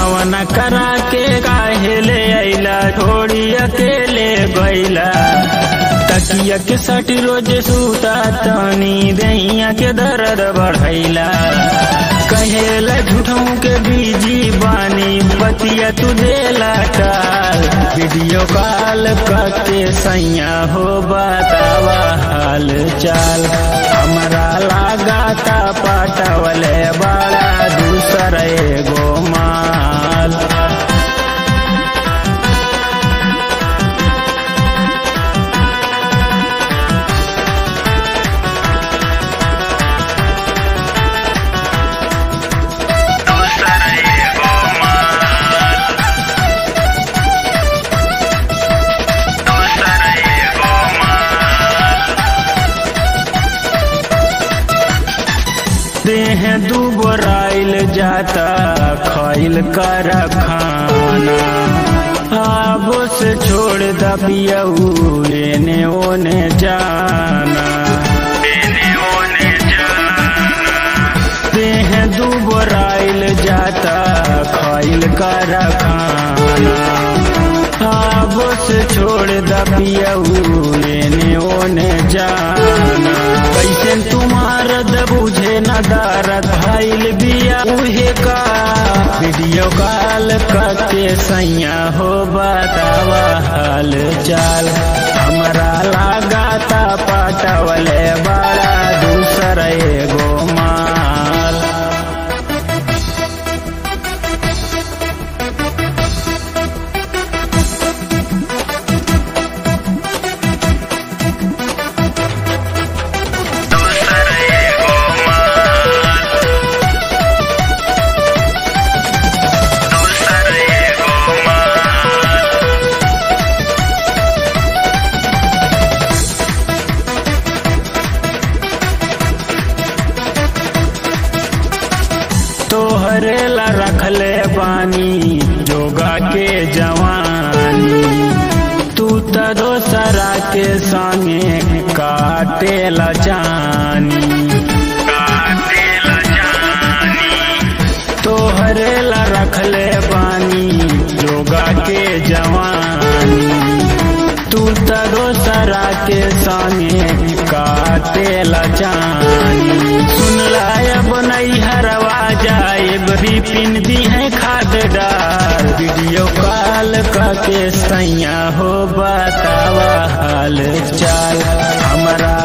गवना करा के काहे ले अइला छोड़ी अकेले गइला तकिया के सट रोज सूता तनी दैया के दर्द बढ़ैला कहेला झूठों के बीजी बानी बतिया तू देला टाल वीडियो कॉल करके सैया हो बतावा हाल चाल हमरा लगाता पटवले बड़ा दूसर एगो माल देह दुबराइल जाता खैल कर खाना अब से छोड़ दबियऊ एने ओने जाना देह दुबराइल जाता खैल कर खाना अब से छोड़ दबियऊ एने ओने जाना कैसे तुम्हार बुझे न दारत भइल बिया उहे का वीडियो कॉल करके सैया हो बतावा हाल चाल हमरा लगाता पटवले बड़ा दूसर एगो माल तोहरे ला रखले बानी जोगा के जवानी तू त दोसरा के संगे काटे ला जानी तोहरे ला रखले बानी जोगा के जवानी तू त दोसरा के संगे काटे ला जानी सुन लायब नहीं हरवा जाए रिपिन दी है खाद डाल वीडियो कॉल करके सैया हो बतावा हाल चाल हमारा